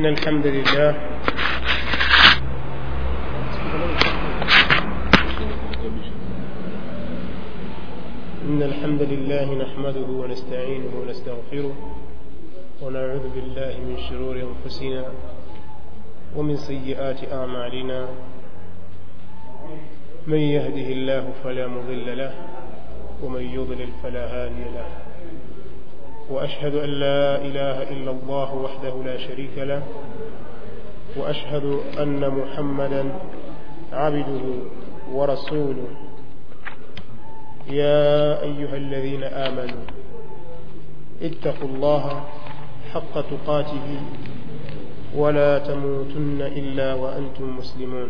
إن الحمد لله إن الحمد لله نحمده ونستعينه ونستغفره ونعوذ بالله من شرور أنفسنا ومن سيئات أعمالنا من يهده الله فلا مضل له ومن يضلل فلا هادي له وأشهد أن لا إله إلا الله وحده لا شريك له وأشهد أن محمدا عبده ورسوله يا أيها الذين آمنوا اتقوا الله حق تقاته ولا تموتن إلا وأنتم مسلمون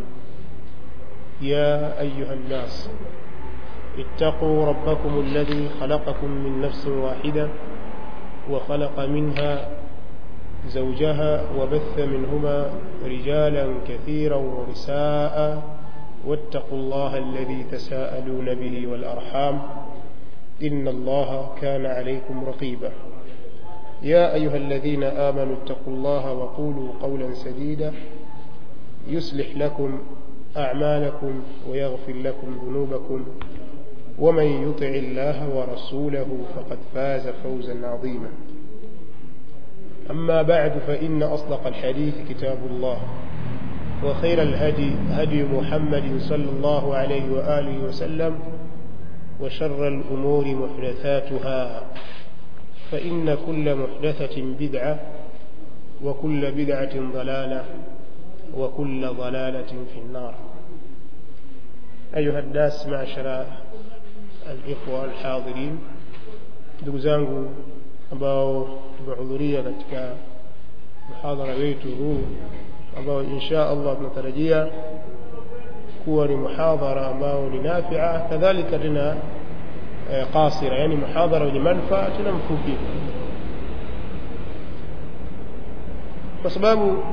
يا أيها الناس اتقوا ربكم الذي خلقكم من نفس واحدة وخلق منها زوجها وبث منهما رجالا كثيرا ونساء واتقوا الله الذي تساءلون به والأرحام إن الله كان عليكم رقيبا يا أيها الذين آمنوا اتقوا الله وقولوا قولا سديدا يصلح لكم أعمالكم ويغفر لكم ذنوبكم ومن يطع الله ورسوله فقد فاز فوزا عظيما أما بعد فإن أصدق الحديث كتاب الله وخير الهدي هدي محمد صلى الله عليه وآله وسلم وشر الأمور محدثاتها فإن كل محدثة بدعة وكل بدعة ضلالة وكل ضلالة في النار أيها الناس معشر الإخوة الحاضرين ndugu zangu ambao tumehudhuria katika muhadhara wetu huu ambao insha Allah tunatarajia kuwa ni muhadhara ambao ni nafia kadhalika tena eh, qasira yani muhadhara wenye manufaa tena mfupi kwa sababu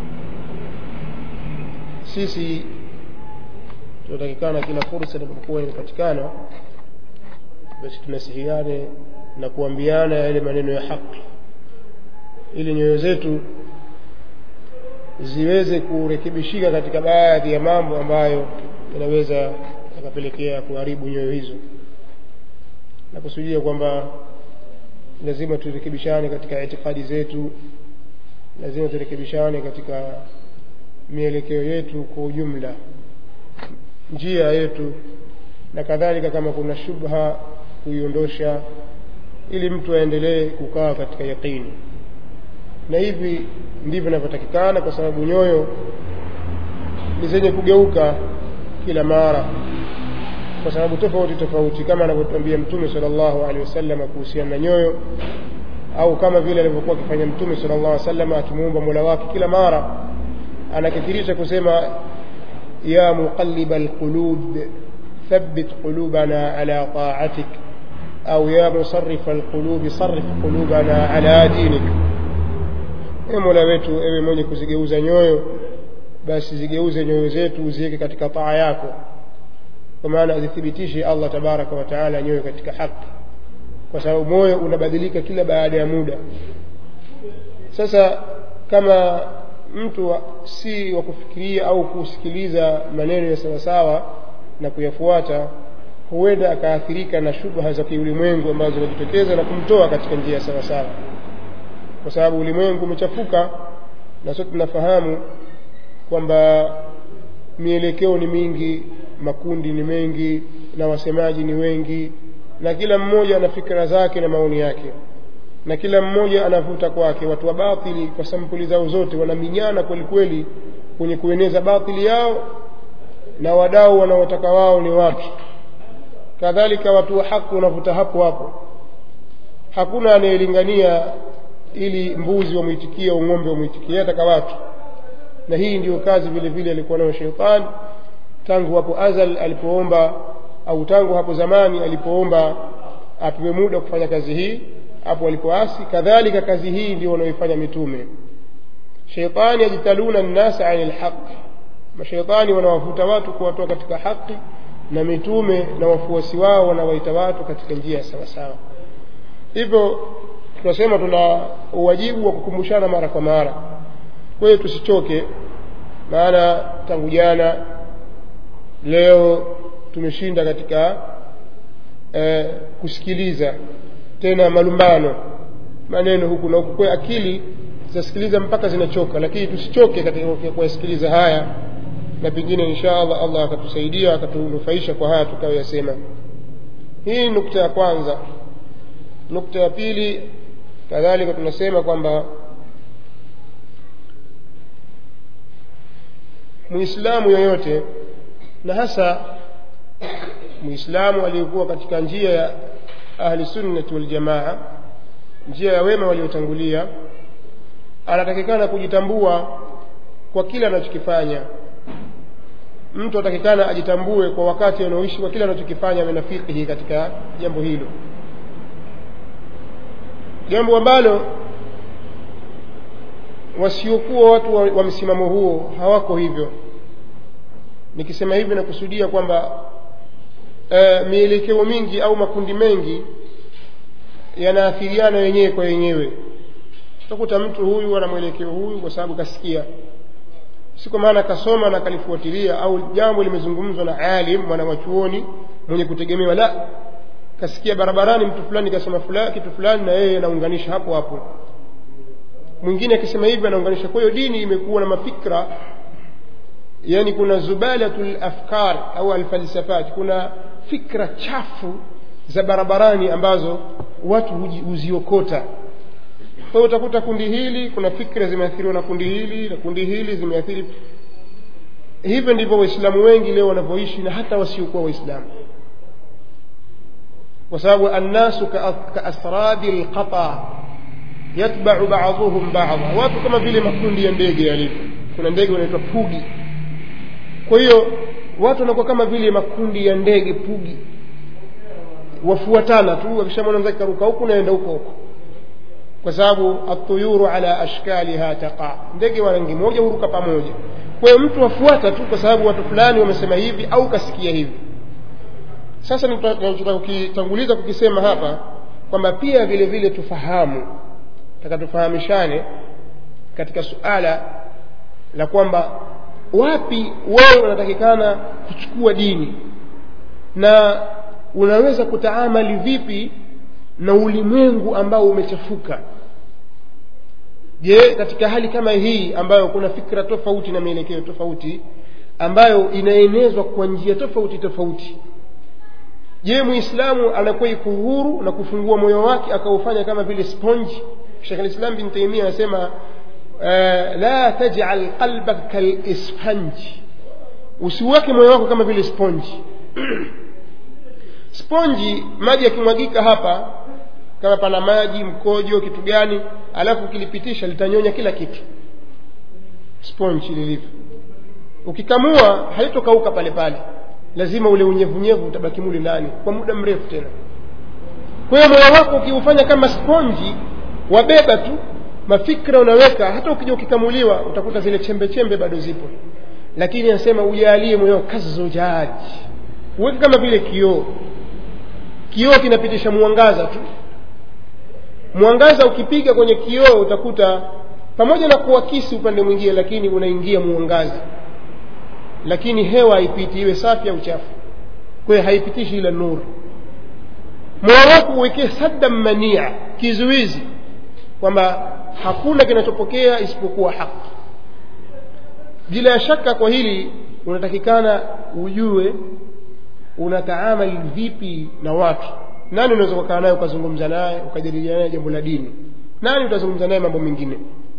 sisi tunatakikana kila fursa inapokuwa inapatikana basi tunasihiane na kuambiana yale maneno ya haki ili nyoyo zetu ziweze kurekebishika katika baadhi ya mambo ambayo yanaweza yakapelekea kuharibu nyoyo hizo na kusudia kwamba lazima turekebishane katika itikadi zetu lazima turekebishane katika mielekeo yetu kwa ujumla njia yetu na kadhalika kama kuna shubha kuiondosha ili mtu aendelee kukaa katika yaqini na hivi ndivyo inavyotakikana kwa sababu nyoyo ni zenye kugeuka kila mara kwa sababu tofauti tofauti kama anavyotuambia mtume sallallahu alaihi wasallam kuhusiana na nyoyo au kama vile alivyokuwa akifanya mtume sallallahu alaihi wasallam akimuomba Mola wake kila mara anakithirisha kusema ya muqallib alqulub thabbit qulubana ala ta'atik au ya musarrif alqulub sarrif qulubana ala dinik ewe Mola wetu ewe mwenye kuzigeuza nyoyo basi zigeuze nyoyo zetu uziweke katika taa yako kwa maana azithibitishe Allah tabaraka wa taala nyoyo katika haki kwa sababu moyo unabadilika kila baada ya muda sasa kama mtu wa, si wa kufikiria au kusikiliza maneno ya sawasawa na kuyafuata huenda akaathirika na shubha za kiulimwengu ambazo zinajitokeza na kumtoa katika njia ya sawasawa kwa sababu ulimwengu umechafuka na sote tunafahamu kwamba mielekeo ni mingi makundi ni mengi na wasemaji ni wengi na kila mmoja ana fikra zake na maoni yake na kila mmoja anavuta kwake watu wa batili kwa sampuli zao zote wanaminyana kweli kweli kwenye kueneza batili yao na wadau wanaotaka wao ni watu kadhalika watu wa haki wanavuta hapo hapo hakuna anayelingania ili mbuzi wamwitikie au ng'ombe wamwitikie ataka watu na hii ndiyo kazi vile vile alikuwa nayo sheitani tangu hapo azal alipoomba au tangu hapo zamani alipoomba apewe muda kufanya kazi hii hapo alipoasi kadhalika kazi hii ndio wanaoifanya mitume sheitani yajitaluna nnasa ani lhaqi masheitani wanawavuta watu kuwatoa katika haki na mitume na wafuasi wao wanawaita watu katika njia ya sawasawa hivyo tunasema tuna uwajibu wa kukumbushana mara kwa mara kwa hiyo tusichoke maana tangu jana leo tumeshinda katika eh, kusikiliza tena malumbano maneno huku na huku kwa akili zitasikiliza mpaka zinachoka lakini tusichoke katika kuyasikiliza haya na pengine insha allah allah akatusaidia akatunufaisha kwa haya tukayoyasema hii ni nukta ya kwanza nukta ya pili kadhalika tunasema kwamba muislamu yoyote na hasa muislamu aliyekuwa katika njia ya ahli sunnati waljamaa njia ya wema waliotangulia anatakikana kujitambua kwa kile anachokifanya mtu atakikana ajitambue kwa wakati anaoishi kwa kile anachokifanya amenafikihi katika jambo hilo jambo ambalo wasiokuwa watu wa, wa msimamo huo hawako hivyo nikisema hivi nakusudia kwamba e, mielekeo mingi au makundi mengi yanaathiriana wenyewe kwa wenyewe utakuta mtu huyu ana mwelekeo huyu kwa sababu kasikia si kwa maana kasoma na kalifuatilia au jambo limezungumzwa na alim mwanawachuoni mwenye kutegemewa la kasikia barabarani mtu fulani kasema fulani kitu fulani na yeye anaunganisha hapo hapo mwingine akisema hivi anaunganisha kwa hiyo dini imekuwa na mafikra yani kuna zubalatul afkar au alfalsafat kuna fikra chafu za barabarani ambazo watu huziokota kwa hiyo utakuta kundi hili kuna fikra zimeathiriwa na kundi hili na kundi hili zimeathiri hivyo ndivyo waislamu wengi leo wanavyoishi na hata wasiokuwa waislamu kwa sababu annasu kaasrabi lqata yatbau baduhum bada watu kama vile makundi ya ndege yalivyo kuna ndege wanaitwa pugi kwa hiyo watu wanakuwa kama vile makundi ya ndege pugi wafuatana tu akishamwona mzake karuka huku naenda huko huko kwa sababu atuyuru ala ashkaliha taqa ndege wa rangi moja huruka pamoja kwa hiyo mtu afuata tu kwa sababu watu fulani wamesema hivi au kasikia hivi sasa nachotaka kukitanguliza kukisema hapa kwamba pia vile vile tufahamu taka tufahamishane katika suala la kwamba wapi wewe unatakikana kuchukua dini na unaweza kutaamali vipi na ulimwengu ambao umechafuka je katika hali kama hii ambayo kuna fikra tofauti na mielekeo tofauti ambayo inaenezwa kwa njia tofauti tofauti je muislamu anakuwa iko huru na kufungua moyo wake akaufanya kama vile sponji shekh lislam bin taimia anasema uh, la tajal qalbaka kalisfanji usiweke moyo wako kama vile sponji sponji maji yakimwagika hapa kama pana maji mkojo kitu gani alafu ukilipitisha litanyonya kila kitu sponji lilivyo ukikamua haitokauka pale pale lazima ule unyevunyevu utabaki mule ndani kwa muda mrefu tena kwa hiyo moyo wako ukiufanya kama sponji wabeba tu mafikra unaweka hata ukija ukikamuliwa utakuta zile chembe chembe bado zipo lakini anasema ujalie moyo kazojaji uweke kama vile kioo kioo kinapitisha mwangaza tu mwangaza ukipiga kwenye kioo utakuta pamoja na kuakisi upande mwingine lakini unaingia mwangaza lakini hewa haipiti iwe safi au chafu kwa hiyo haipitishi ila nuru moyo wako uwekee saddan mania kizuizi kwamba hakuna kinachopokea isipokuwa haki bila ya shaka kwa hili unatakikana ujue unataamali vipi na watu nani unaweza kukaa naye ukazungumza naye ukajadiliana naye jambo la dini nani utazungumza naye mambo mengine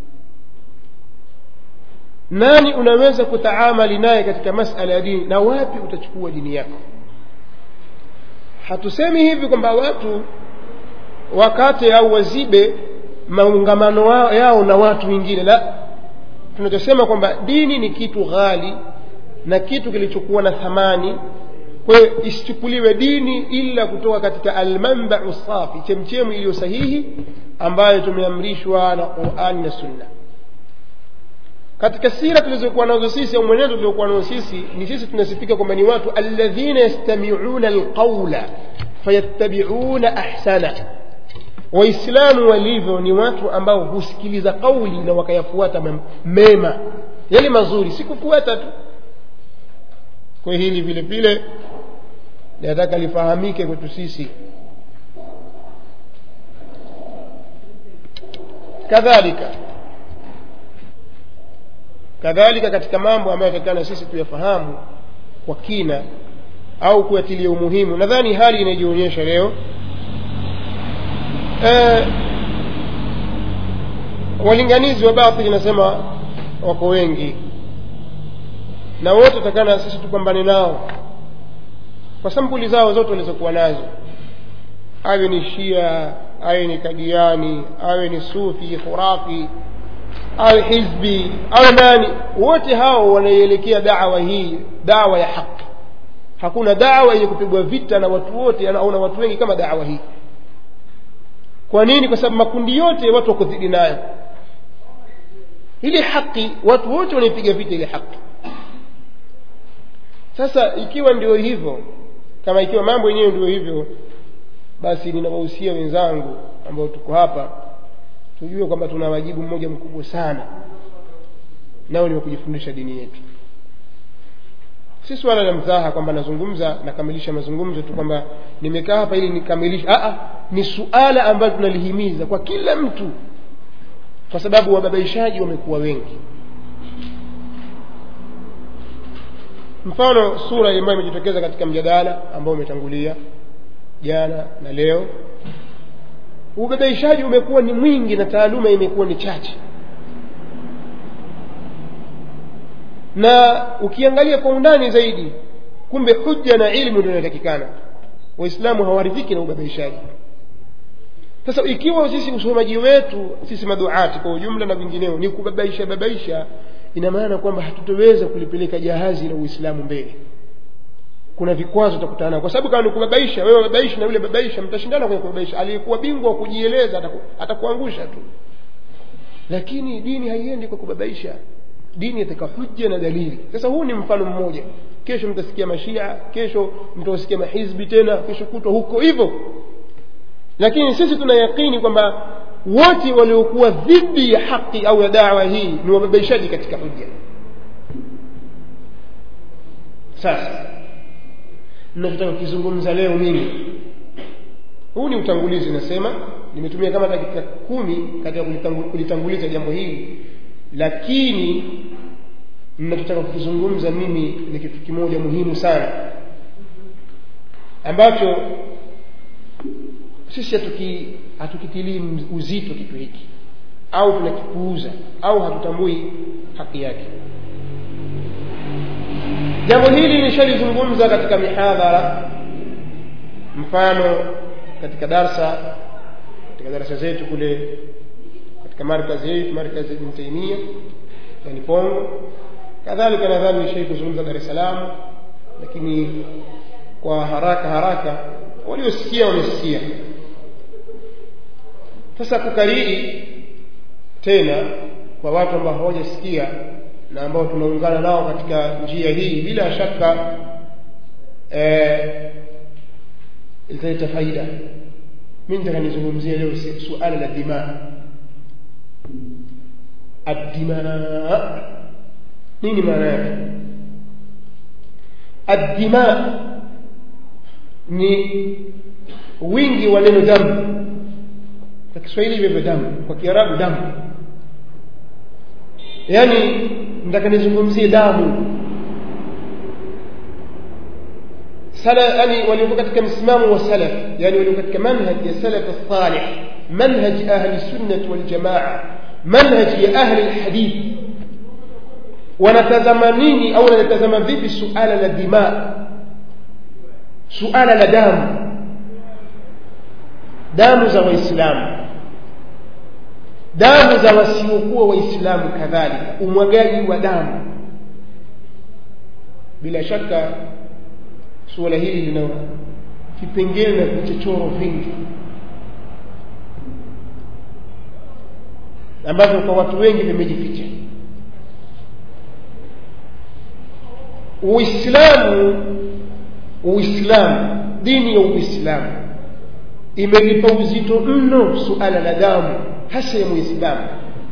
nani unaweza kutaamali naye katika masala ya dini na wapi utachukua dini yako hatusemi hivi kwamba watu wakate au wazibe maungamano yao na watu wengine la tunachosema kwamba dini ni kitu ghali na kitu kilichokuwa na thamani kwa hiyo isichukuliwe dini ila kutoka katika almanbau safi chemchemu iliyo sahihi ambayo tumeamrishwa na qurani na sunna katika sira tulizokuwa nazo sisi au mwenendo tuliokuwa nazo sisi ni sisi tunasifika kwamba ni watu alladhina yastamiuna alqaula fayattabiuna ahsana waislamu walivyo ni watu ambao husikiliza kauli na wakayafuata mem- mema yale mazuri si kufuata tu kwa hili vile vile nataka lifahamike kwetu sisi kadhalika kadhalika katika mambo ambayo yatakana sisi tuyafahamu kwa kina au kuyatilia umuhimu nadhani hali inajionyesha leo e, walinganizi wa batili nasema wako wengi na wote takana sisi tupambane nao kwa sampuli zao zote walizokuwa nazo awe ni shia awe ni kadiani awe ni sufi khurafi awe hizbi awe nani wote hao wanaielekea dawa hii dawa ya haki hakuna dawa yenye kupigwa vita na watu wote au na watu wengi kama dawa hii kwa nini kwa sababu makundi yote watu wako dhidi nayo ile haki watu wote wanaipiga vita ile haki sasa ikiwa ndio hivyo kama ikiwa mambo yenyewe ndio hivyo basi ninawahusia wenzangu ambao tuko hapa tujue kwamba tuna wajibu mmoja mkubwa sana nao ni wa kujifundisha dini yetu si swala la mzaha kwamba nazungumza nakamilisha mazungumzo tu kwamba nimekaa hapa ili nikamilishe Aa, ni suala ambalo tunalihimiza kwa kila mtu kwa sababu wababaishaji wamekuwa wengi mfano sura ambayo imejitokeza katika mjadala ambao umetangulia jana na leo ubabaishaji umekuwa ni mwingi na taaluma imekuwa ni chache na ukiangalia kwa undani zaidi kumbe hujja na ilmu ndio inatakikana waislamu hawaridhiki na ubabaishaji sasa ikiwa sisi usomaji wetu sisi maduati kwa ujumla na vingineo ni kubabaisha babaisha ina maana kwamba hatutoweza kulipeleka jahazi la uislamu mbele kuna vikwazo utakutana kwa sababu kama ni kubabaisha wewe babaisha na yule babaisha mtashindana kwenye kubabaisha aliyekuwa bingwa wa kujieleza ataku, atakuangusha tu lakini dini haiendi kwa kubabaisha dini yataka hujja na dalili sasa huu ni mfano mmoja kesho mtasikia mashia kesho mtasikia mahizbi tena kesho kutwa huko hivyo lakini sisi tuna yakini kwamba wote waliokuwa dhidi ya haki au ya dawa hii ni wababaishaji katika hujja sasa ninachotaka kukizungumza leo mimi huu ni utangulizi nasema nimetumia kama dakika kumi katika kulitanguliza jambo hili lakini ninachotaka kukizungumza mimi ni kitu kimoja muhimu sana ambacho sisi hatuki hatukitilii uzito kitu hiki au tunakipuuza au hatutambui haki yake jambo hili nishalizungumza katika mihadhara mfano katika darsa katika darasa zetu kule katika markazi yetu markazi ibn taimia yani pongo kadhalika nadhani nishai kuzungumza dar es salaam lakini kwa haraka haraka waliosikia wamesikia sasa kukariri tena kwa watu ambao hawajasikia na ambao tunaungana nao katika njia hii bila shaka eh, italeta faida mi nitaka nizungumzie leo suala la dimaa الدماء nini maana yake addima ni wingi wa neno damu kwa kiswahili hivyo damu kwa kiarabu damu yaani nataka nizungumzie damu sala yani waliokuwa katika msimamo wa salaf yani waliokuwa katika manhaj ya salaf salih manhaj ahli sunnah wal jamaa manhaj ya ahli alhadith wanatazama nini au wanatazama vipi suala la dima suala la damu damu za waislamu damu za wasiokuwa waislamu kadhalika umwagaji wa damu bila shaka suala hili lina vipengele na vichochoro vingi ambavyo kwa watu wengi vimejificha uislamu uislamu dini ya uislamu imelipa uzito mno suala la damu hasa ya muislamu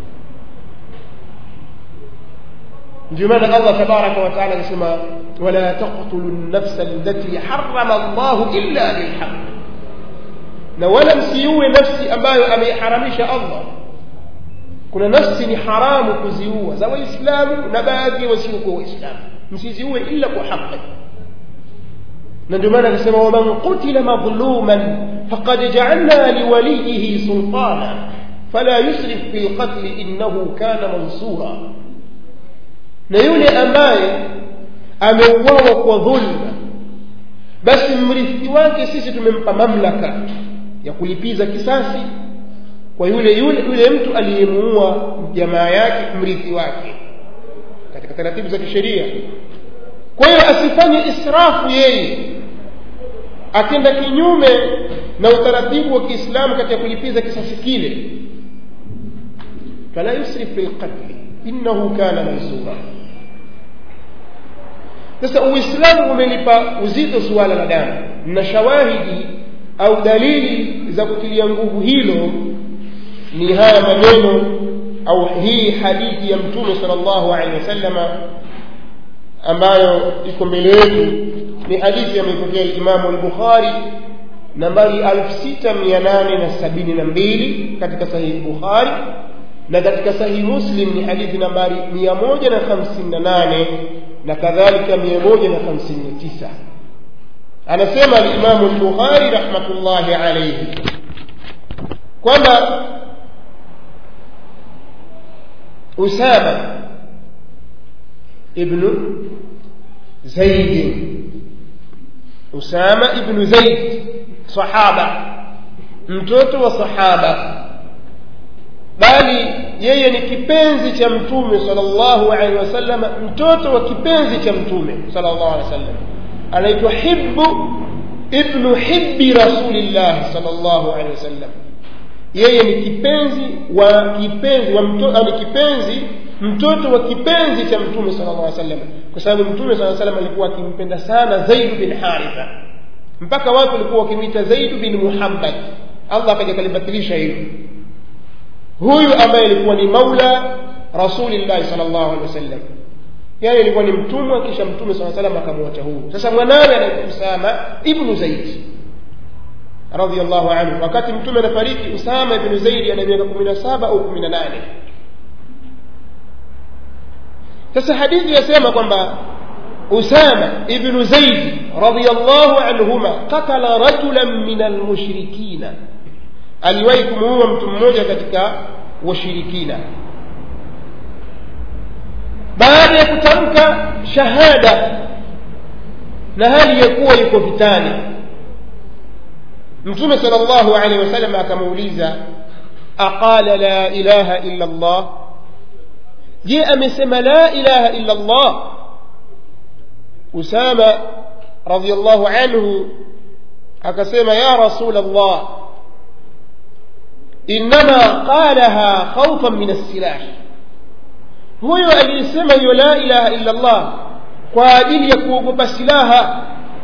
ndio maana allah tabaraka wataala anasema wala taqtulu lnafsa allati harama llahu illa bilhaq na wala msiue nafsi ambayo ameiharamisha allah kuna nafsi ni haramu kuziua za waislamu na baadhi ya wasiokuwa waislamu msiziue illa kwa haqi na ndio maana akasema waman qutila madhluman faqad jaalna liwaliyihi sultana fala yusrif fi lqatli innahu kana mansura na yule ambaye ameuawa kwa dhulma basi mrithi wake sisi tumempa mamlaka ya kulipiza kisasi kwa yule yule yule mtu aliyemuua jamaa yake mrithi wake katika taratibu za kisheria kwa hiyo asifanye israfu yeye akenda kinyume na utaratibu wa kiislamu katika kulipiza kisasi kile fala yusrif fi lqatli innahu kana mansura sasa uislamu umelipa uzito suala la damu na shawahidi au dalili za kutilia nguvu hilo ni haya maneno au hii hadithi ya mtume sal llahu alehi wasallama ambayo iko mbele yetu ni hadithi ameipokea limamu lbukhari nambari 6872 katika sahihi bukhari na katika sahihi muslim ni hadithi nambari 158 na kadhalika 159 anasema alimamu lbukhari rahmatullahi alaihi kwamba usama ibnu zaidi usama ibnu zaid sahaba mtoto wa sahaba bali yeye ni kipenzi cha mtume salllahu alehi wasallam mtoto wa kipenzi cha mtume salllahu alehi wasallam anaitwa hibbu ibnu hibbi rasulillahi salllahu alehi wasallam yeye ni kipenzi wa kipenzi wa mto, ni kipenzi mtoto wa kipenzi cha mtume sala llah sallam kwa sababu mtume saa salam alikuwa akimpenda sana zaidu bin haritha mpaka watu walikuwa wakimwita zaidu bin muhammad allah akaja kalibatilisha hilo huyu ambaye alikuwa ni maula rasulillahi sal llahu alehi wasallam yani alikuwa ni mtumwa kisha mtume saa salam akamwacha huru sasa mwanawe anaitwa usama ibnu zaidi radiallahu anhu wakati mtume anafariki usama ibnu zaidi ana miaka kumi na saba au kumi na nane sasa hadithi yasema kwamba usama ibnu zaidi radiallahu anhuma katala rajulan min almushrikina aliwahi kumuua mtu mmoja katika washirikina baada ya kutamka shahada na hali ya kuwa yuko vitani mtume sal llahu alehi wasallam akamuuliza aqala la ilaha illa llah je amesema la ilaha illa llah usama radiallahu anhu akasema ya rasul llah innama qalaha khaufan min alsilah huyo aliyesema hiyo la ilaha illa llah kwa ajili ya kuogopa silaha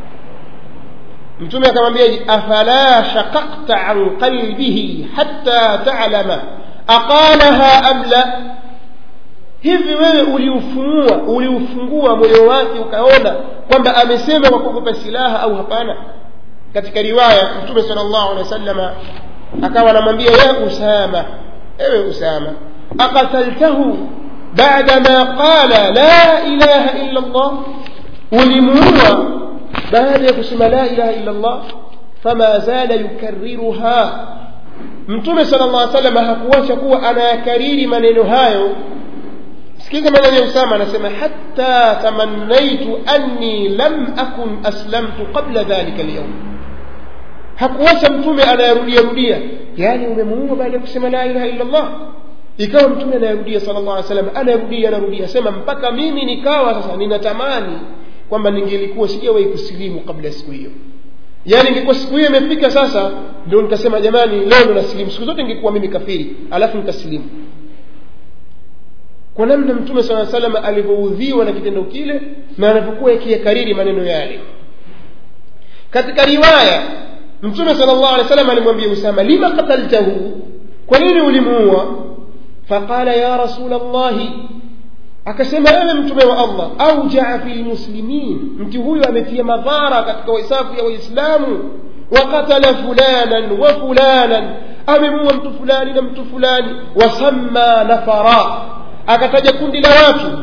mtume akamwambia afala shaqaqta an qalbihi hatta talama aqalaha am la hivi wewe uliufungua uliufungua moyo wake ukaona kwamba amesema kwa kuogopa silaha au hapana katika riwaya mtume sala llahu alehi wa sallama akawa anamwambia ya usama ewe usama aqataltahu bada ma qala la ilaha illa llah ulimuua baada ya kusema la ilaha illa llah fama zala yukariruha mtume sala llah salama hakuacha kuwa anayakariri maneno hayo sikiza maneno ya usama anasema hatta tamannaitu anni lam akun aslamtu qabla dhalika lyaum hakuacha mtume anayarudia rudia yaani umemuua baada ya kusema la ilaha illa llah ikawa mtume anayarudia sala llah alih salam anayarudia anarudia sema mpaka mimi nikawa sasa ninatamani kwamba ningelikuwa sijawahi kusilimu kabla ya siku hiyo yaani ingekuwa siku hiyo imefika sasa ndio nikasema jamani leo ndo nasilimu siku zote ingekuwa mimi kafiri alafu nikasilimu kwa namna mtume saa salama alivyoudhiwa na kitendo kile na anavyokuwa yakiyakariri maneno yale katika riwaya mtume sala llahu alehi wasallam alimwambia usama lima qataltahu kwa nini ulimuua faqala ya rasul llahi akasema ewe mtume wa allah aujaa fi lmuslimin mtu huyu ametia madhara katika waisafu ya waislamu wakatala fulanan wa fulanan amemua mtu fulani na mtu fulani wasamma nafara akataja kundi la watu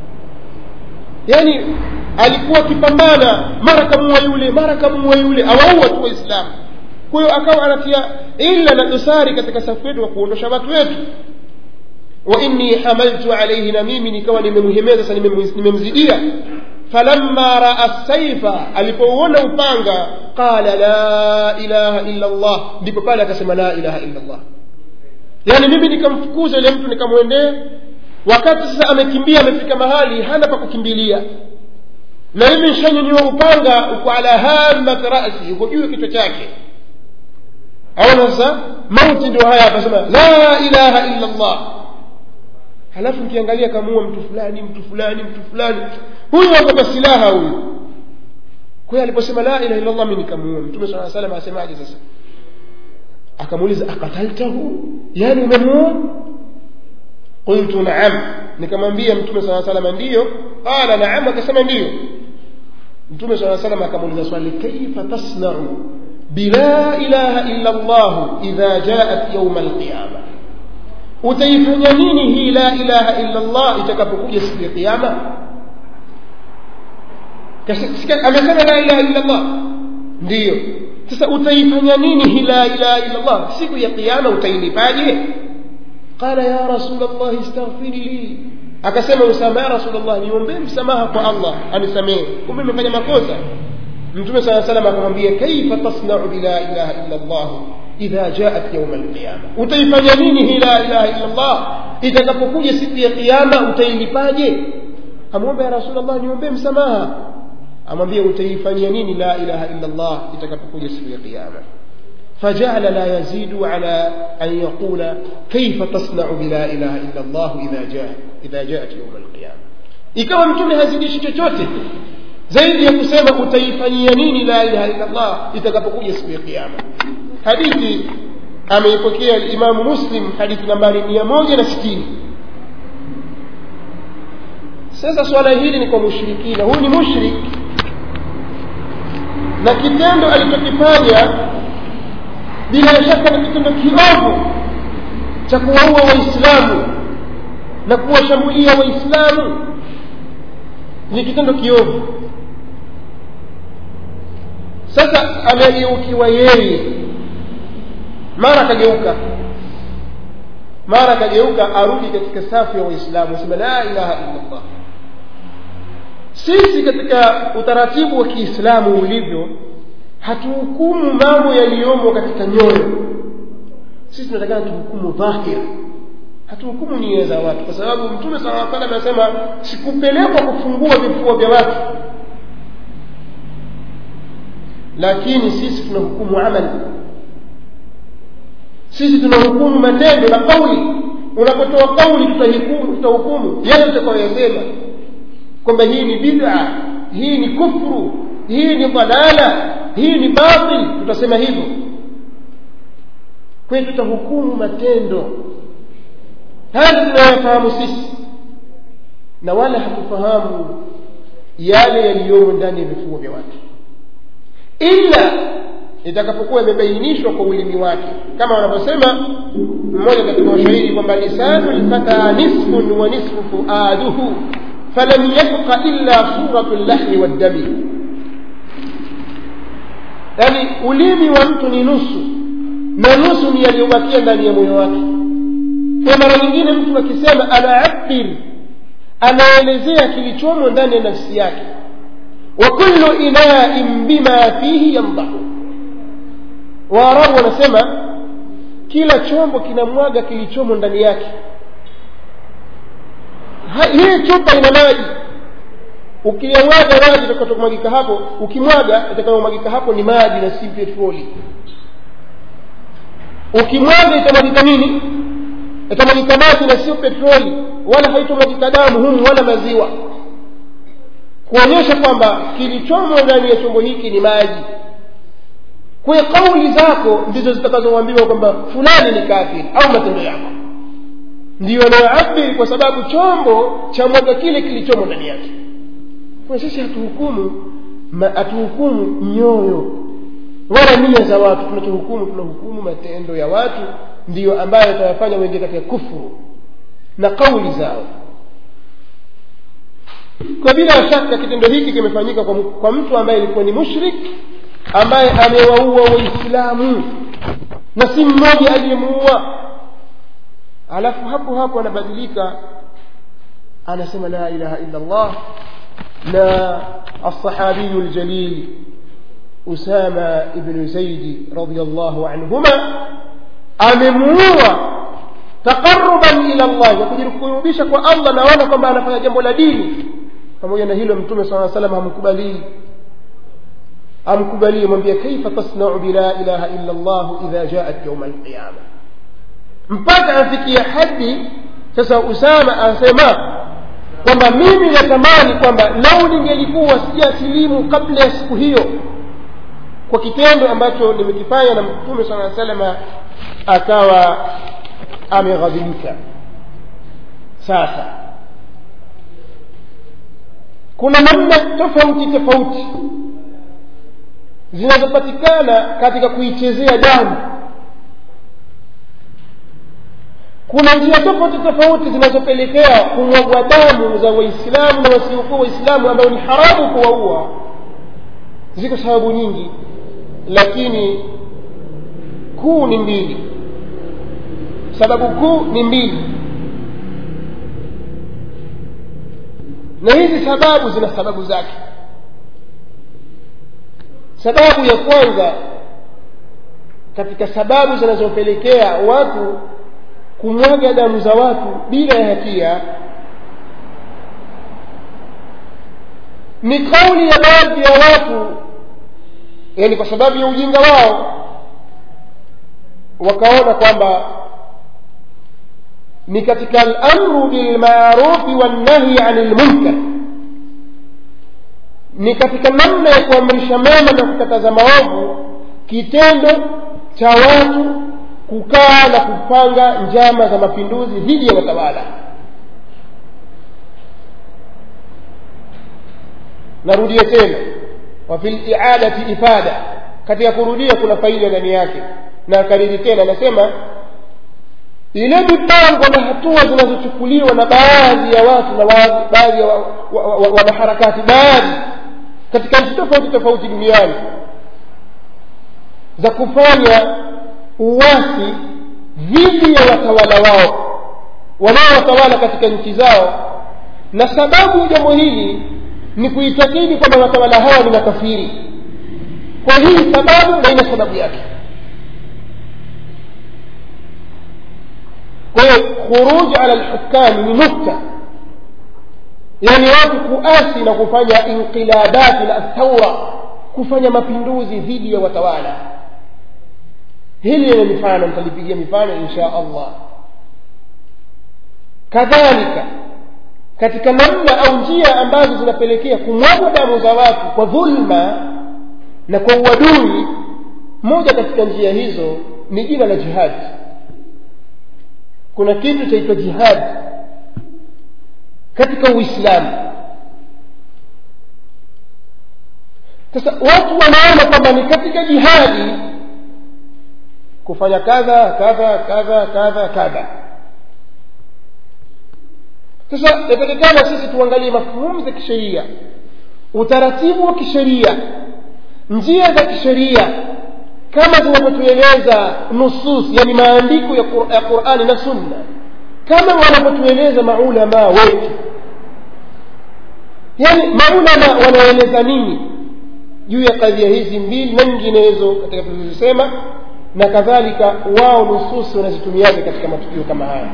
yani alikuwa akipambana mara kamua yule mara kamua yule awaua tu waislamu kwa hiyo akawa anatia illa na dosari katika safu yetu wa kuondosha watu wetu wa inni hamaltu alaihi na mimi nikawa nimemhemeza sasa nimemzidia falamma raa saifa alipouona upanga qala la ilaha illa llah ndipo pale akasema la ilaha illa llah yaani mimi nikamfukuza yule mtu nikamwendea wakati sasa amekimbia amefika mahali hana pa kukimbilia na mimi nshanyanyua upanga uko ala hamat rasi uko juu ya kichwa chake aona sasa mauti ndio haya akasema la ilaha illa llah halafu mkiangalia kamuua mtu fulani mtu fulani mtu fulani huyu akapa silaha huyu kwa hiyo aliposema la ilaha illa llah mi nikamuua mtume saa salam asemaje sasa akamuuliza akataltahu yani umemuua qultu naam nikamwambia mtume saa salama ndiyo qala naam akasema ndiyo mtume saa salam akamuuliza swali kaifa tasnau bila ilaha illa llahu idha jaat yauma alqiyama utaifanya nini hii la ilaha illa llah itakapokuja siku ya qiama amesema la ilaha illa llah ndiyo sasa utaifanya nini hii la ilaha illa llah siku ya qiama utailipaje qala ya rasul llahi istaghfiri li akasema usama ya rasul llah niombee msamaha kwa allah anisamehe kumbe imefanya makosa mtume saa salam akamwambia kaifa tasnau bila ilaha illa llah idha jaat yauma alqiyama utaifanya nini hii la ilaha illa llah itakapokuja siku ya qiama utailipaje amwombe ya rasul llah niombee msamaha amwambia utaifanyia nini la ilaha illa llah itakapokuja siku ya qiama فجعل لا يزيد على أن يقول كيف تصنع بلا إله إلا الله إذا جاء إذا جاءت يوم القيامة ikawa mtume hazidishi chochote zaidi ya kusema utaifanyia nini la ilaha illa llah itakapokuja siku ya kiama hadithi ameipokea limamu muslim hadithi nambari mia moja na sitini sasa swala hili ni kwa mushrikina huyu ni mushrik na kitendo alichokifanya bila shaka ni kitendo kiovu cha kuwaua waislamu na kuwashambulia waislamu ni kitendo kiovu sasa amegeukiwa yeye mara akageuka mara akageuka arudi katika safu ya waislamu asema la ilaha illa llah sisi katika utaratibu wa kiislamu ulivyo hatuhukumu mambo yaliyomo katika nyoyo sisi tunatakana tuhukumu dhahir hatuhukumu nia za watu kwa sababu mtume sala aa salam anasema sikupelekwa kufungua vifua vya watu lakini sisi tunahukumu amali sisi tunahukumu matendo na kauli unapotoa kauli tutahukumu tutahukumu yale tutakayoyasema kwamba hii ni bid'a hii ni kufru hii ni dalala hii ni batil tutasema hivyo kwa hiyo tutahukumu matendo haya tunayofahamu sisi na wala hatufahamu yale yaliyomo ndani ya vifuo vya watu ila itakapokuwa imebainishwa kwa ulimi wake kama wanavyosema mmoja katika washairi kwamba lisanu lfata nisfun wa nisfu fuaduhu falam yabqa illa suratu llahmi waddami yaani ulimi wa mtu ni nusu na nusu ni yaliyobakia ndani ya moyo wake kwa mara nyingine mtu akisema anaabir anaelezea kilichomo ndani ya nafsi yake wa kullu inain bima fihi yamdahu waarabu wanasema kila chombo kinamwaga kilichomo ndani yake hii chupa ina maji ukiyamwaga maji itakatomwagika hapo ukimwaga itakayomwagika hapo ni maji na si petroli ukimwaga itamwagika nini itamwagika maji na sio petroli wala haitomwagika damu humu wala maziwa kuonyesha kwamba kilichomo ndani ya chombo hiki ni maji kwa hiyo kauli zako ndizo zitakazoambiwa kwamba fulani ni kafiri au matendo yako ndiyo anayoabiri kwa sababu chombo cha mwaga kile kilichomo ndani yake kwa sisi hatuhukumu hatuhukumu nyoyo wala nia za watu tunachohukumu tunahukumu matendo ya watu ndiyo ambayo yatawafanya wengi katika kufuru na kauli zao kwa bila shaka kitendo hiki kimefanyika kwa, kwa mtu ambaye alikuwa ni mushrik ambaye amewaua waislamu na si mmoja aliyemuua alafu hapo hapo anabadilika anasema la ilaha illa allah na alsahabiyu ljalil usama ibnu zaidi radiallahu anhuma amemuua taqaruban ila llah ya kujikurubisha kwa allah naona kwamba anafanya jambo la dini pamoja na hilo mtume saa salam hamkubalii amkubalie mwambie kaifa tasnau bila ilaha illa llah idha jaat yauma alqiyama mpaka afikia hadi sasa usama anasema kwamba mimi natamani kwamba lau ningelikuwa sijasilimu kabla ya siku hiyo kwa kitendo ambacho nimekifanya na mtume saa salama akawa ameghadhibika sasa kuna namna tofauti tofauti zinazopatikana katika kuichezea damu kuna njia tofauti tofauti zinazopelekea kumwagwa damu za waislamu na wasiokuwa waislamu ambao ni haramu kuwaua ziko sababu nyingi lakini kuu ni mbili sababu kuu ni mbili na hizi sababu zina sababu zake sababu ya kwanza katika sababu zinazopelekea watu kumwaga damu za watu bila ya hatia ni kauli ya baadhi ya watu yani kwa sababu ya ujinga wao wakaona kwamba ni katika alamru bilmarufi wannahyi ani lmunkar ni katika namna ya kuamrisha mema na kukataza maovu kitendo cha watu kukaa na kupanga njama za mapinduzi dhidi ya watawala narudia tena wafi liadati ifada katika kurudia kuna faida ndani yake na akariri tena anasema ile mipango na hatua zinazochukuliwa na baadhi ya watu na baadhi ya wanaharakati baadhi katika nchi tofauti tofauti duniani za kufanya uwasi dhidi ya watawala wao wanaowatawala katika nchi zao na sababu ya jambo hili ni kuitakidi kwamba watawala hawa ni makafiri kwa hii sababu na ina sababu yake kwa hiyo khuruj ala lhukami ni nukta yaani watu kuasi na kufanya inqilabati na thaura kufanya mapinduzi dhidi ya watawala hili lina mifano nitalipigia mifano insha allah kadhalika katika namna au njia ambazo zinapelekea kumwagwa damu za watu kwa dhulma na kwa uadui moja katika njia hizo ni jina la jihadi kuna kitu chaitwa jihadi katika uislamu sasa watu wanaona kwamba ni katika jihadi kufanya kadha kadha kadha kadha kadha sasa yatakikana sisi tuangalie mafhumu za kisheria utaratibu wa kisheria njia za kisheria kama zinavyotueleza nusus yani maandiko ya qurani na sunna kama wanavyotueleza maulamaa wetu yani maulama wanaeleza nini juu ya kadhia hizi mbili na nyinginezo katika tulizosema na kadhalika wao nususi wanazitumiaje katika matukio kama haya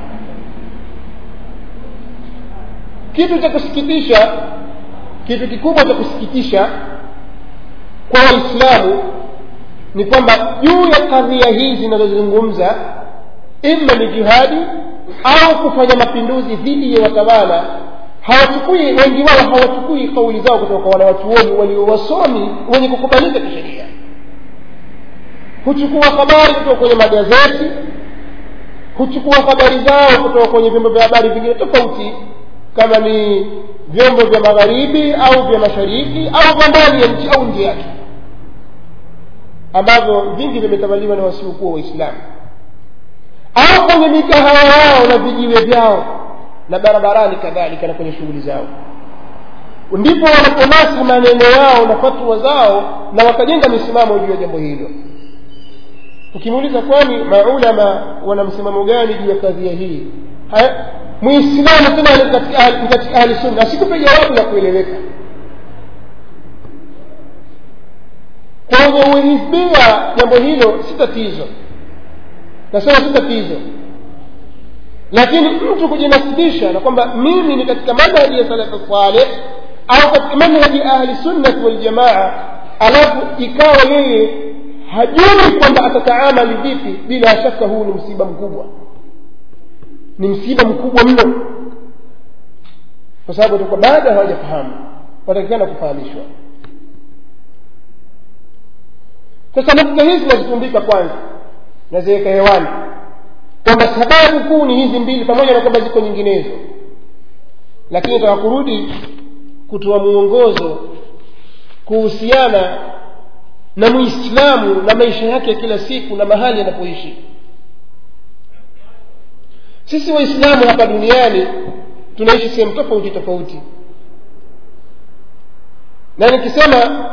kitu cha kusikitisha kitu kikubwa cha kusikitisha kwa waislamu ni kwamba juu ya kadhia hizi zinazozungumza ima ni jihadi au kufanya mapinduzi dhidi ya watawala hawachukui wengi wao hawachukui kauli zao kutoka kwa wanawachuoni waliowasomi wenye kukubalika kisheria huchukua habari kutoka kwenye magazeti huchukua habari zao kutoka kwenye vyombo vya habari vingine tofauti kama ni vyombo vya magharibi au vya mashariki au vya ndani ya nchi au nje yake ambavyo vingi vimetawaliwa na wasiokuwa waislamu au kwenye mikahawa yao na vijiwe vyao na barabarani kadhalika na kwenye shughuli zao ndipo wanaponasa maneno yao na fatwa zao na wakajenga misimamo juu ya jambo hilo ukimuuliza kwani maulama wana msimamo gani juu ya kadhia hii muislamu tena ni katika ahli sunna asikupe jawabu la kueleweka kwenye uhisbia jambo hilo si tatizo nasema si tatizo lakini mtu kujinasibisha na kwamba mimi ni katika manhaji ya salafu saleh au katika manhaji ya ahli sunnati waljamaa alafu ikawa yeye hajui kwamba atataamali vipi bila shaka huu ni msiba mkubwa ni msiba mkubwa mno kwa sababu atakuwa bado hawajafahamu watakikana kufahamishwa sasa nukta hizi nazitumbika kwanza naziweka hewani kwamba sababu kuu ni hizi mbili pamoja na kwamba ziko nyinginezo lakini taka kurudi kutoa mwongozo kuhusiana na muislamu na maisha yake ya kila siku na mahali anapoishi sisi waislamu hapa duniani tunaishi sehemu tofauti tofauti na nikisema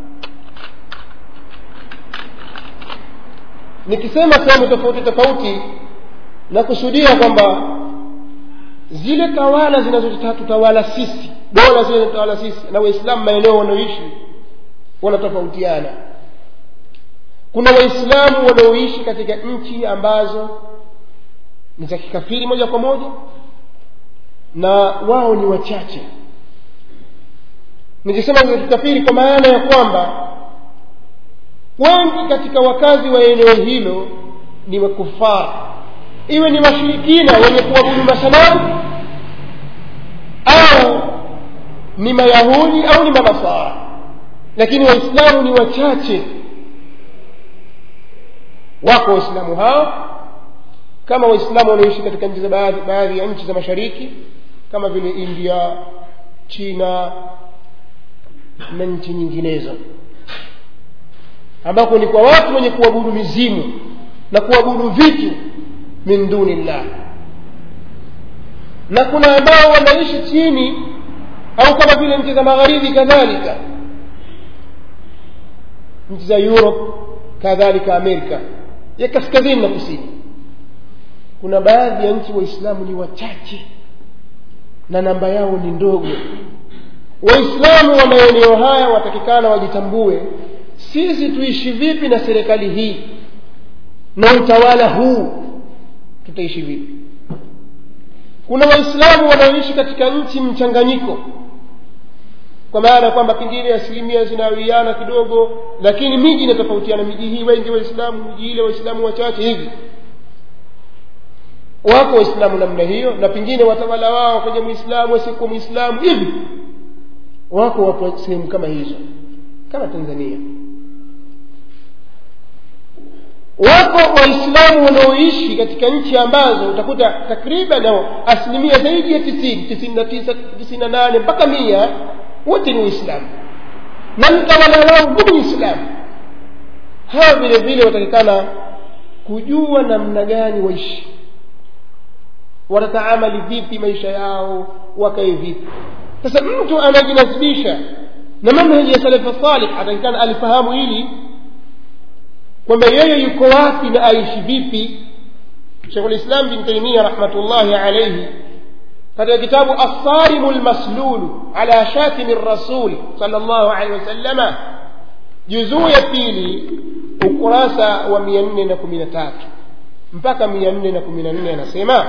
nikisema sehemu tofauti tofauti nakusudia kwamba zile tawala zinazotutawala sisi dola zile zinatawala sisi na waislamu maeneo wanaoishi wanatofautiana kuna waislamu wanaoishi katika nchi ambazo ni za kikafiri moja kwa moja na wao ni wachache nikisema za kikafiri kwa maana ya kwamba wengi katika wakazi wa eneo hilo ni wakufara iwe ni washirikina wenye kuabudu masanamu au ni mayahudi au ni manasara lakini waislamu ni wachache wako waislamu hao kama waislamu wanaoishi katika nchi za baadhi, baadhi ya nchi za mashariki kama vile india china na nchi nyinginezo ambako ni kwa watu wenye kuabudu mizimu na kuabudu vitu min duni llah na kuna ambao wanaishi chini au kama vile nchi za magharibi kadhalika nchi za europe kadhalika amerika ya kaskazini na kusini kuna baadhi ya nchi waislamu ni wachache na namba yao ni ndogo waislamu wa maeneo haya watakikana wajitambue sisi tuishi vipi na serikali hii na utawala huu tutaishi vipi kuna waislamu wanaoishi katika nchi mchanganyiko kwa maana kwamba pengine asilimia zinawiana kidogo lakini miji inatofautiana miji hii wengi waislamu miji ile waislamu wachache hivi wako waislamu namna hiyo na pengine watawala wao kwenye mwislamu asiyekuwa mwislamu hivi wako wapo sehemu kama hizo kama tanzania wako waislamu wanaoishi katika nchi ambazo utakuta takriban asilimia zaidi ya tisini tisini na tisa tisini na nane mpaka mia wote ni waislamu na mtawala wao ni muislamu hawa vile vile watakikana kujua namna gani waishi watataamali vipi maisha yao wakae vipi sasa mtu anajinasibisha na manhaji ya salafu salih atakikana alifahamu hili kwamba yeye yuko wapi na aishi vipi shekhu lislam bin taimia rahmatullahi alaihi katika kitabu assarimu lmaslulu ala shatimi rasul sal llahu alehi wasalama juzuu ya pili ukurasa wa mia nne na kumi na tatu mpaka mia nne na kumi na nne anasema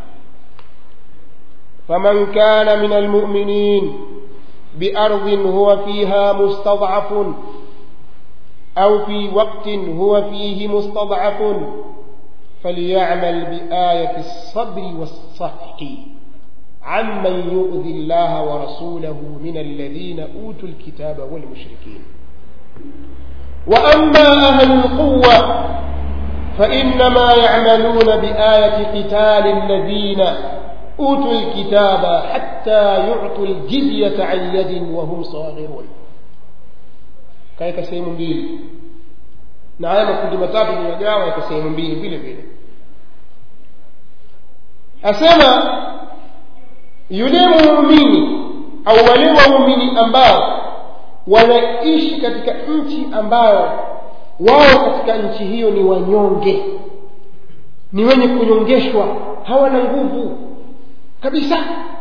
فمن كان من المؤمنين بأرض هو فيها مستضعف أو في وقت هو فيه مستضعف فليعمل بآية الصبر والصفح عمن يؤذي الله ورسوله من الذين أوتوا الكتاب والمشركين واما اهل القوه فانما يعملون بايه قتال الذين اوتوا الكتاب حتى يعطوا الجزيه عن يد وهم صاغرون kaeka sehemu mbili na haya makundi matatu nimagawa katika sehemu mbili vile vile asema yule muumini au wale waumini ambao wanaishi katika nchi ambao wao katika nchi hiyo ni wanyonge ni wenye kunyongeshwa hawana nguvu kabisa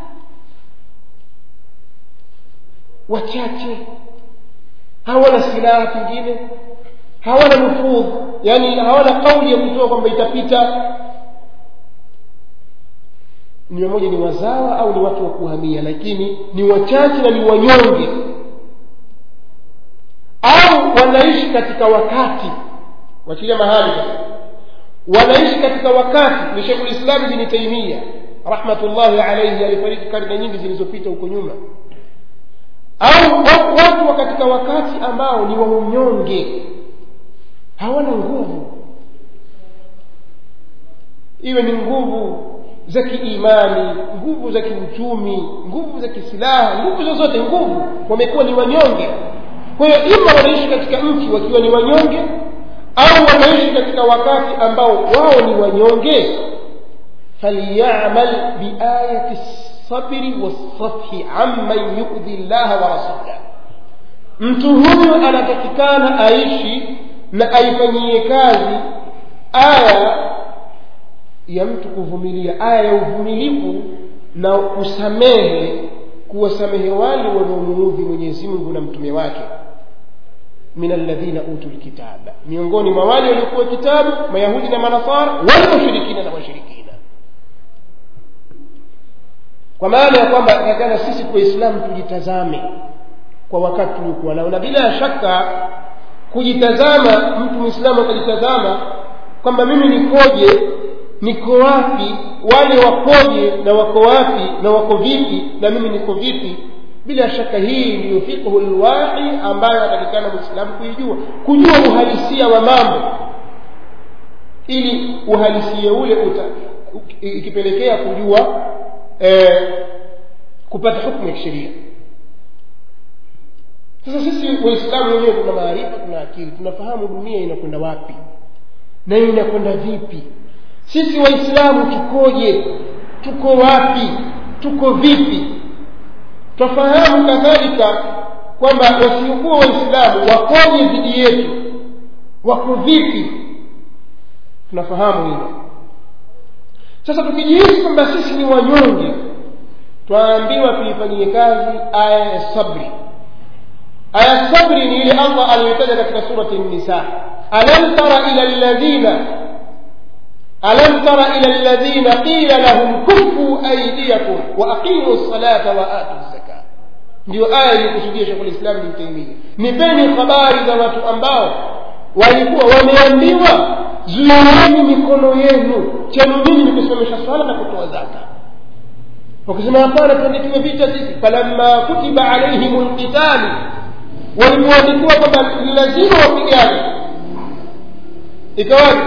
wachache hawana silaha pengine hawana nufudh yani hawana kauli ya kutoa kwamba itapita ni mmoja ni wazawa au ni watu wa kuhamia lakini ni wachache na ni wanyonge au wanaishi katika wakati wachilia mahali wanaishi katika wakati ni shekhu lislami bni taimia rahmatullahi alaihi alifariki karne nyingi zilizopita huko nyuma au watu wa katika wakati ambao ni wa unyonge hawana nguvu iwe ni nguvu za kiimani nguvu za kiuchumi nguvu za kisilaha nguvu zozote nguvu wamekuwa ni wanyonge kwa hiyo ima wanaishi katika nchi wakiwa ni wanyonge au wanaishi katika wakati ambao wao ni wanyonge falyamal biayati lsabri walsafhi amman yudhi llaha wa rasulah mtu huyu anatakikana aishi na aifanyie kazi aya ya mtu kuvumilia aya ya uvumilivu na kusamehe kuwasamehe wale wanaomuudhi mwenyezi mungu na mtume wake min alladhina utu lkitaba miongoni mwa wale waliokuwa kitabu mayahudi na manasara walmushirikina na washirikina kwa maana ya kwamba takana sisi waislamu tujitazame kwa wakati tuliokuwa nao na bila shaka kujitazama mtu mwislamu akajitazama kwamba mimi nikoje niko wapi wale wakoje na wako wapi na wako vipi na mimi niko vipi bila shaka hii ndiyo fiqhu lwahi ambayo atakikana mwislamu kuijua kujua uhalisia wa mambo ili uhalisia ule uta ikipelekea kujua eh, kupata hukmu ya kisheria sasa sisi waislamu wenyewe tuna maarifa tuna akili tunafahamu dunia inakwenda wapi na inakwenda vipi sisi waislamu tukoje tuko wapi tuko vipi twafahamu kadhalika kwamba wasiokuwa waislamu wakoje dhidi yetu wako vipi tunafahamu hilo sasa tukijihisi kwamba sisi ni wanyonge twaambiwa tuifanyie kazi aya ya sabri aya sabri ni ile allah aliyotaja katika surati nisa alam tara ila alladhina ألم تر إلى الذين قيل لهم كفوا أيديكم وأقيموا الصلاة وآتوا الزكاة ndio aya iliyokusudia shekhu lislam bin taimia nipeni habari za watu ambao walikuwa wameambiwa zuieni mikono yenu chenu nyinyi ni kusimamisha swala na kutoa zaka wakisema hapana tuandikiwe vita sisi falamma kutiba alaihim lqitali walipoandikiwa kwamba ni lazima wapigane ikawaje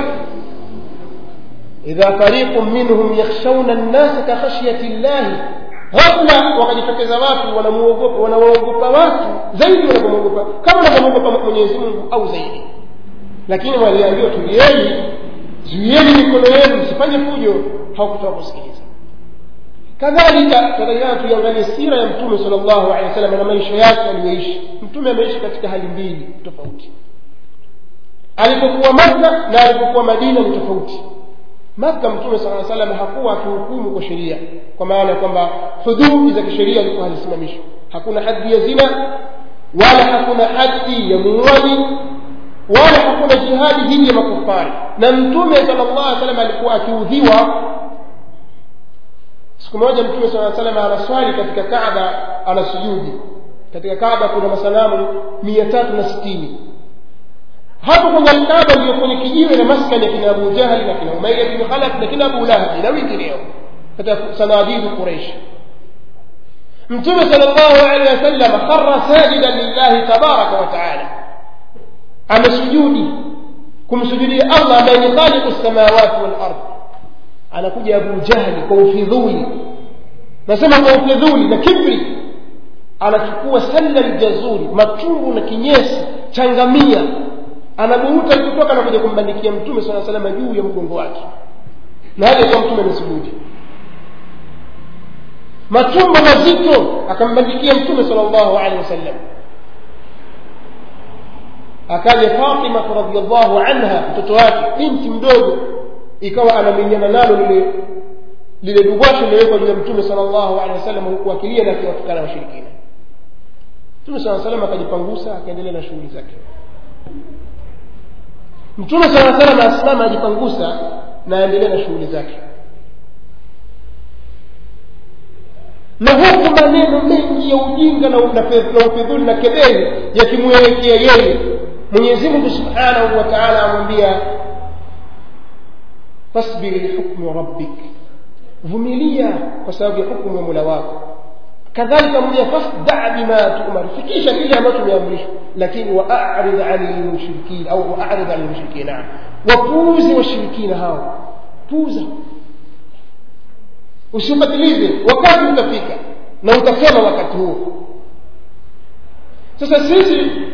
إذا فريق منهم يخشون الناس كخشية الله ghafla wakajitokeza watu wanamuogopa wanawaogopa watu zaidi wanavyomwogopa kama wanavyomwogopa mwenyezi mungu au zaidi lakini waliambiwa tulieni zuieni mikono yenu msifanye fujo hawakutaka kusikiliza kadhalika tunatakikana tuiangalie sira ya mtume sala llahu alehi wa sallam na maisha yake aliyoishi mtume ameishi katika hali mbili tofauti alipokuwa makka na alipokuwa madina ni tofauti maka mtume saa salam hakuwa akihukumu kwa sheria kwa maana ya kwamba hududi za kisheria alikuwa hazisimamishwa hakuna haddi ya zina wala hakuna haddi ya muuaji wala hakuna jihadi dhidi ya makufari na mtume sala llah salam alikuwa akiudhiwa siku moja mtume saa salam anaswali katika kaba anasujudi katika kaba kuna masanamu mia tatu na sitini hapo kwenye alkaba ndio kwenye kijiwe na maskani ya kina abu jahli na kina umaia bin khalaf na kina abu lahabi na wengineo katika sanadidu quraish mtume sal llahu alehi wasallam khara sajidan lillahi tabaraka wa taala amesujudi kumsujudia allah ambaye ni khaliqu lsamawati walard anakuja abu jahli kwa ufidhuli nasema kwa ufidhuli na kibri anachukua salla ljazuri matungu na kinyesi changamia anaburuta kutoka anakuja kumbandikia mtume saa salama juu ya mgongo wake na hali kwa mtume amesujudi matumbo mazito akambandikia mtume sal llahu alehi wasallam akaja fatimatu radiallahu anha mtoto wake binti mdogo ikawa anamenyana nalo lile lile dubwasho lilewekwa juu ya mtume sal llahu alehi wasallam huku akilia na akiwatukana washirikina mtume saa salam akajipangusa akaendelea na shughuli zake mtume saa salam asimama ajipangusa na aendelee na shughuli zake na huku maneno mengi ya ujinga na ufidhuli na kebeli yakimwelekea yeye mwenyezi mungu subhanahu wa taala amwambia fasbiri lihukmi rabbik vumilia kwa sababu ya hukumu ya mola wako kadhalika mwambia fasda bima tumar fikisha kile ambacho umeamrishwa lakini waarid ani lmushrikin au waarid ani lmushrikin naam wapuuze washirikina hao puuza usiufatilize wakati utafika na utasema wakati huo sasa sisi